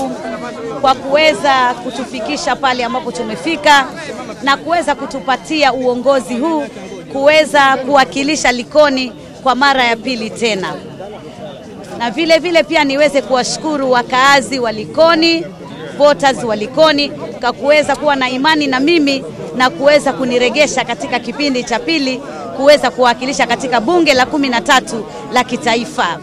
Mungu kwa kuweza kutufikisha pale ambapo tumefika na kuweza kutupatia uongozi huu kuweza kuwakilisha Likoni kwa mara ya pili tena, na vile vile pia niweze kuwashukuru wakaazi wa Likoni, voters wa Likoni kwa kuweza kuwa na imani na mimi na kuweza kuniregesha katika kipindi cha pili kuweza kuwakilisha katika bunge la kumi na tatu la kitaifa.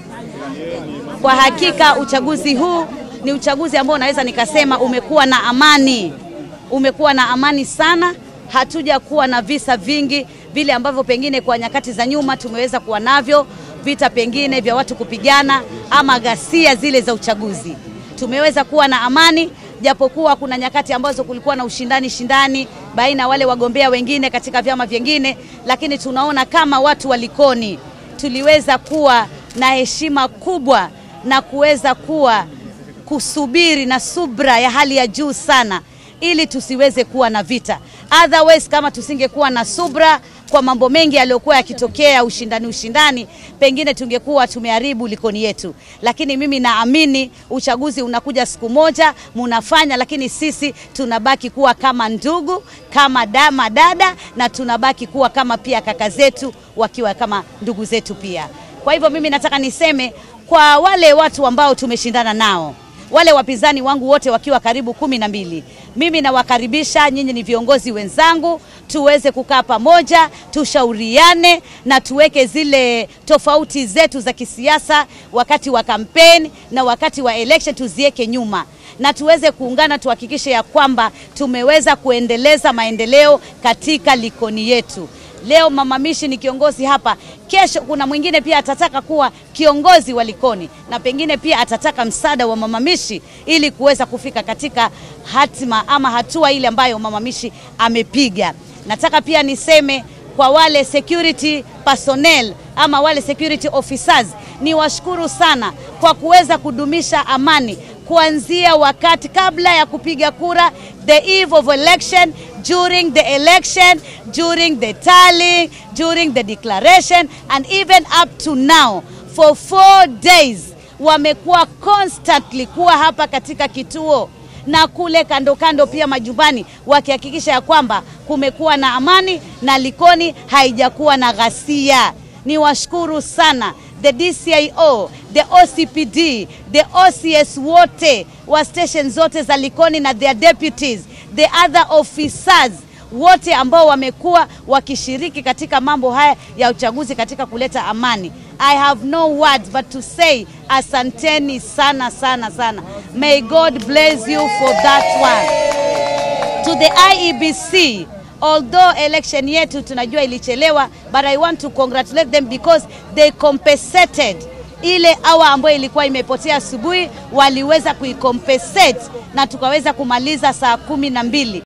Kwa hakika uchaguzi huu ni uchaguzi ambao naweza nikasema umekuwa na amani, umekuwa na amani sana. Hatuja kuwa na visa vingi vile ambavyo pengine kwa nyakati za nyuma tumeweza kuwa navyo, vita pengine vya watu kupigana ama ghasia zile za uchaguzi. Tumeweza kuwa na amani, japokuwa kuna nyakati ambazo kulikuwa na ushindani shindani baina ya wale wagombea wengine katika vyama vyengine, lakini tunaona kama watu wa Likoni tuliweza kuwa na heshima kubwa na kuweza kuwa kusubiri na subra ya hali ya juu sana ili tusiweze kuwa na vita. Otherwise, kama tusingekuwa na subra kwa mambo mengi yaliyokuwa yakitokea ushindani ushindani, pengine tungekuwa tumeharibu Likoni yetu. Lakini mimi naamini uchaguzi unakuja siku moja, munafanya, lakini sisi tunabaki kuwa kama ndugu, kama dama dada, na tunabaki kuwa kama pia kaka zetu wakiwa kama ndugu zetu pia. Kwa hivyo mimi nataka niseme kwa wale watu ambao tumeshindana nao wale wapinzani wangu wote wakiwa karibu kumi na mbili, mimi nawakaribisha nyinyi, ni viongozi wenzangu, tuweze kukaa pamoja, tushauriane na tuweke zile tofauti zetu za kisiasa wakati wa kampeni na wakati wa election tuziweke nyuma na tuweze kuungana, tuhakikishe ya kwamba tumeweza kuendeleza maendeleo katika Likoni yetu. Leo Mama Mishi ni kiongozi hapa, kesho kuna mwingine pia atataka kuwa kiongozi wa Likoni na pengine pia atataka msaada wa Mama Mishi ili kuweza kufika katika hatima ama hatua ile ambayo Mama Mishi amepiga. Nataka pia niseme kwa wale security personnel ama wale security officers, ni washukuru sana kwa kuweza kudumisha amani kuanzia wakati kabla ya kupiga kura, the eve of election, during the election, during the tallying, during the declaration and even up to now for four days wamekuwa constantly kuwa hapa katika kituo na kule kando kando pia majumbani, wakihakikisha ya kwamba kumekuwa na amani na Likoni haijakuwa na ghasia. Ni washukuru sana the DCIO, the OCPD, the OCS wote wa station zote za Likoni na their deputies, the other officers wote ambao wamekuwa wakishiriki katika mambo haya ya uchaguzi katika kuleta amani. I have no words but to say asanteni sana sana sana. May God bless you for that one. To the IEBC, although election yetu tunajua ilichelewa, but I want to congratulate them because they compensated ile awa ambayo ilikuwa imepotea asubuhi, waliweza kuicompensate na tukaweza kumaliza saa kumi na mbili